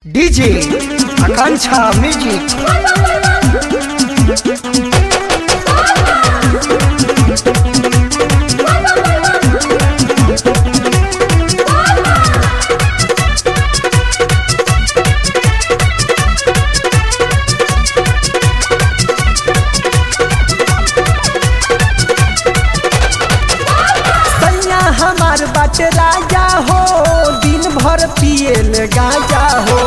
DJ आकांक्षा music सैया हमार बाट राजा हो दिन भर पियल गाजा हो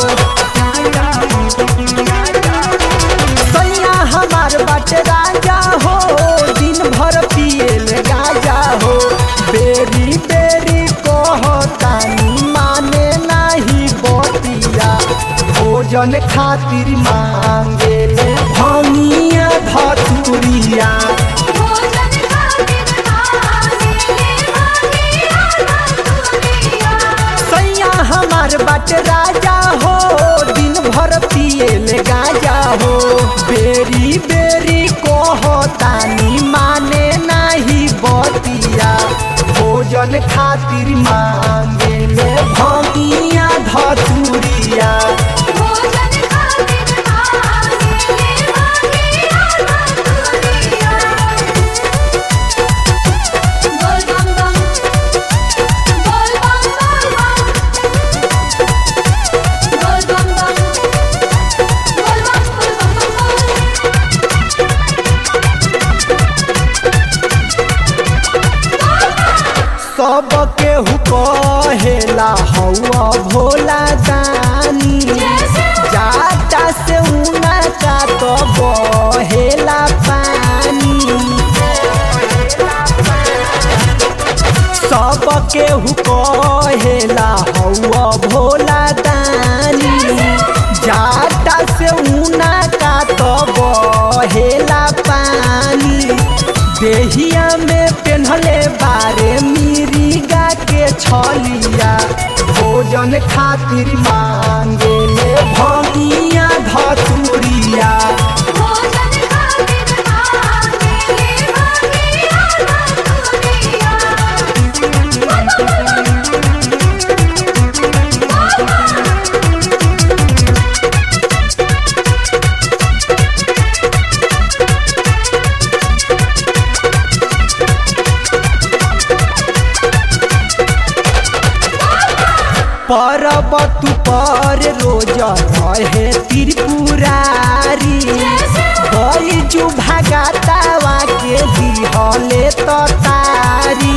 सैया हमार बाट राजा हो दिन भर पियल गाजा हो बेरी बेरी कहतानी माने नाही बतिया भोजन खातिर मांगे ले भंगिया धतुरिया भोजन खातिर मांगे भागिया धतुरिया सैया हमार बाट राजा हो दिन भर पियल गाजा हो बेरी बेरी कहतानी माने नाही बतिया भोजन खातिर मांगे ले भंगिया धतुरिया भोजन खातिर मांगे भागिया धतुरिया बोल बम बम बोल बम बोल बम बोल बम बम बोल बम बोल बम बोल सबके हु कहेला हौआ भोला दानी जाता से उना का तो बहेला पानी सबके हु कहेला हौआ भोला दानी जाता से उना का तो बहेला पानी देहिया में पेन्हले बारे मिरिगा के छलिया भोजन खातिर मांगे ले भंगिया धतुरिया भोजन खातिर मांगे भागिया धतुरिया पर्वत पर रोज रहे त्रिपुरारी बैजू भगातावा के दिहले तो तारी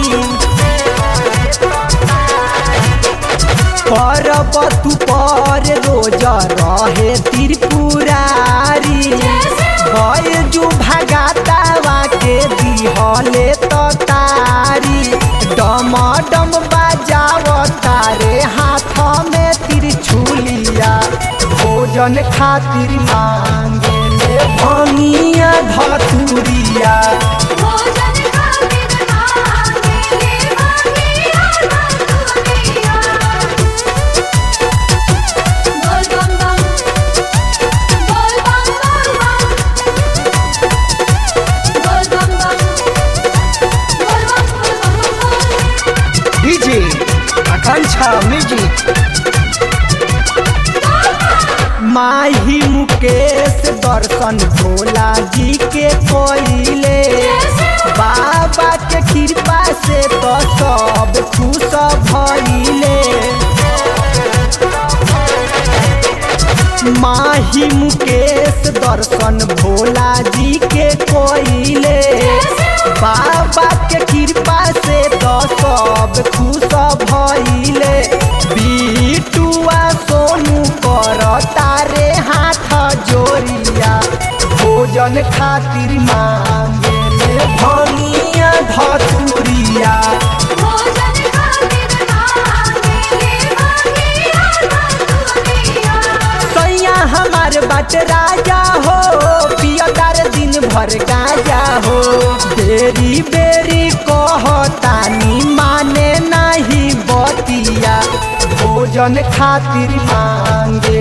पर्वत पर रोज रहे त्रिपुरारी बैजू भगातावा के दिहले तो तारी डम डम बाजाव तारे हाथ में त्रिछुलिया भोजन खातिर मांगे ले भंगिया धतुरिया भोजन खातिर मांगे भागिया धतुरिया बोल बम बम बोल बम बोल बम बोल बम बम बोल बम बोल बम डीजे आकांक्षा म्यूजिक माही मुकेश दर्शन भोला जी के कोइले बाबा के कृपा से तो सब खुश भइले माही मुकेश दर्शन भोला जी के कोइले बाबा के कृपा से तो सब खुश भइले बिटुआ सोनू कर तारे हाथ जोड़िया भोजन खातिर मांगे ले भंगिया धतुरिया भोजन खातिर मांगे भागिया धतुरिया सैया हमार बाट राजा हो पियदार दिन भर गाजा हो बेरी बेरी कहतानी माने नाही बतिया भोजन खातिर मांगे